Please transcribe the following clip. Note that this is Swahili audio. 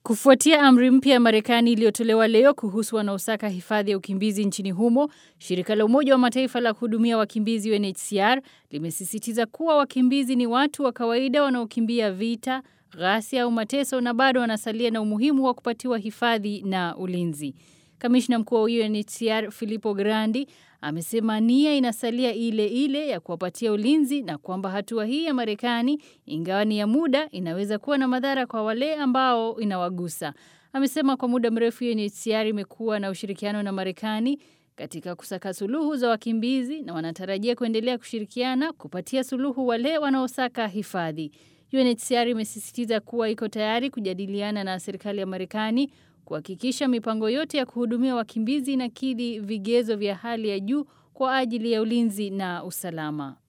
Kufuatia amri mpya ya Marekani iliyotolewa leo kuhusu wanaosaka hifadhi ya ukimbizi nchini humo, shirika la Umoja wa Mataifa la kuhudumia wakimbizi UNHCR limesisitiza kuwa wakimbizi ni watu wa kawaida wanaokimbia vita, ghasia au mateso na bado wanasalia na umuhimu wa kupatiwa hifadhi na ulinzi. Kamishna mkuu wa UNHCR Filippo Grandi amesema nia inasalia ile ile ya kuwapatia ulinzi na kwamba hatua hii ya Marekani ingawa ni ya muda inaweza kuwa na madhara kwa wale ambao inawagusa. Amesema kwa muda mrefu UNHCR imekuwa na ushirikiano na Marekani katika kusaka suluhu za wakimbizi na wanatarajia kuendelea kushirikiana kupatia suluhu wale wanaosaka hifadhi. UNHCR imesisitiza kuwa iko tayari kujadiliana na serikali ya Marekani kuhakikisha mipango yote ya kuhudumia wakimbizi inakidhi vigezo vya hali ya juu kwa ajili ya ulinzi na usalama.